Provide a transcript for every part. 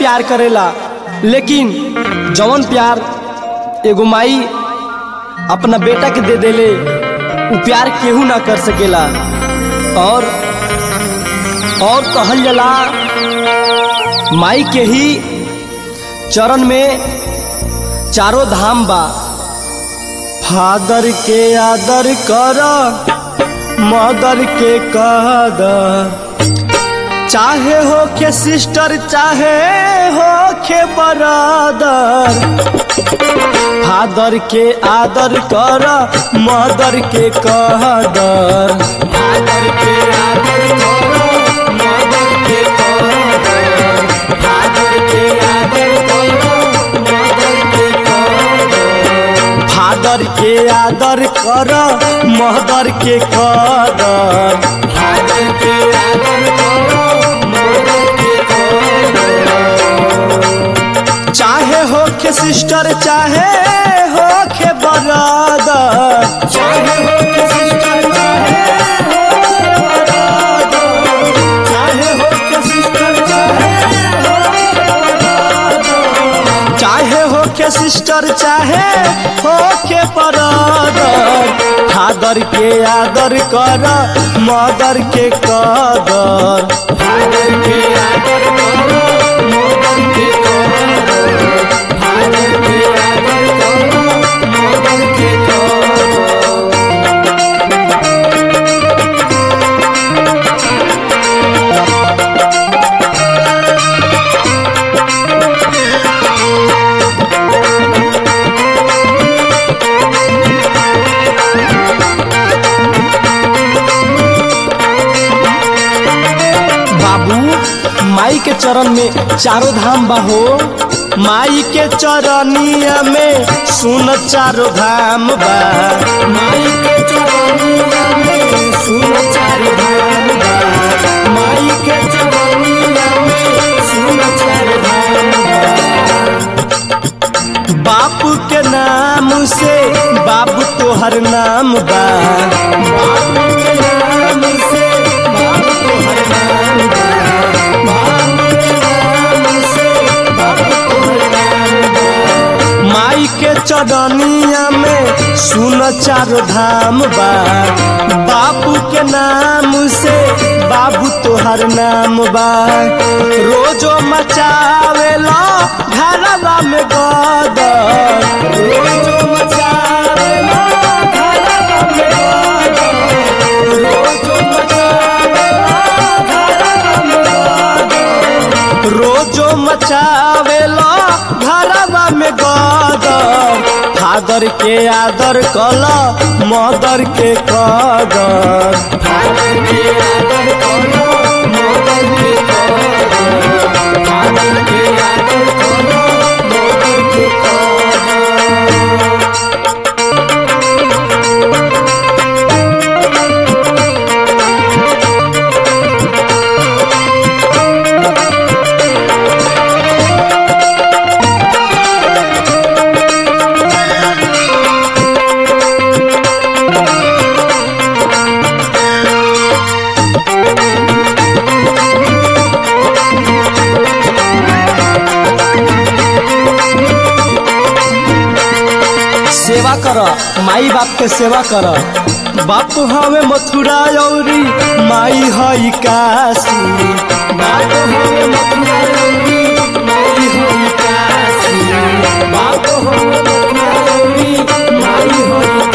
प्यार करेला लेकिन जवन प्यार एगो माई अपना बेटा के दे देले उ प्यार केहू ना कर सकेला और और कहल जाला माई के ही चरण में चारों धाम बा फादर के आदर कर मदर के कदर चाहे हो के सिस्टर चाहे हो के बरादर फादर के आदर कर मदर के कदर फादर के आदर कर मदर के कदर फादर के आदर कर मदर के कदर फादर के आदर कर मदर के कदर फादर के आदर कर मदर के कदर चाहे हो के सिस्टर चाहे हो के बरादर चाहे हो के सिस्टर चाहे हो के बरादर चाहे हो के सिस्टर चाहे हो के बरादर चाहे हो के सिस्टर चाहे हो के बरादर फादर के आदर कर मदर के कदर फादर के आदर कर मदर के कदर फादर के आदर कर मदर के कदर बाबू माई के चरण में चारों धाम बाहो माई के चरनिया में सुन चारों धाम बा माई के चरनिया में सुन चारों धाम बा माई के चरनिया में सुन चारों धाम बा बाप के नाम से बाबू तोहर नाम बा बाप के नाम से बाबू तोहर नाम बा बाप के नाम से बाबू तोहर नाम बा माई के चरनिया में सुन चारो धाम बा बापू के नाम से बाबू तोहर नाम बा रोजो मचावेला घरवा में गदर रोजो मचावेला घरवा में गदर रोजो मचावेला घरवा में गदर रोजो मचावेला घरवा में गदर फादर के आदर कल मदर के कदर फादर के आदर कल मदर के कदर फादर के आदर कल मदर के कदर सेवा कर माई बाप के सेवा कर बाप हवे मथुरा औरी माई हई काशी बाप हवे मथुरा औरी माई हई काशी बाप हवे मथुरा औरी माई हई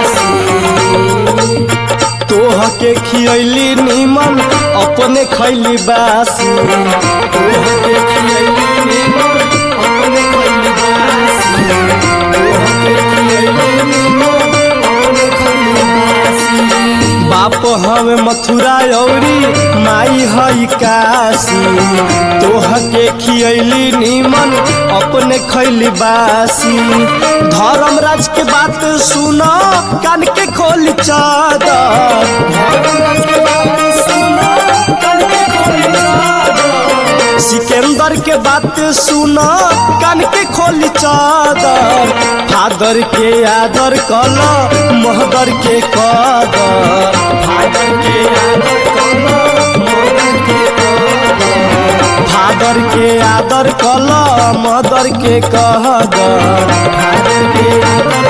काशी तोह के खियली नीमन अपने खैली बासी तोह के खियली नीमन अपने खैली बासी तोह के खियली नीमन अपने खैली बासी बाप हवे मथुरा औरी माई हई काशी तोह के खियली नीमन अपने खैली बासी धर्मराज के बात सुनो कान के खोली चादर धर्मराज के बात सुनो कान के खोली चादर सिकंदर के बात सुनो कान के खोली चादर फादर के आदर कल महदर के कदर फादर के आदर कल महदर के कदर फादर के आदर कल मदर के कहदर फादर के आदर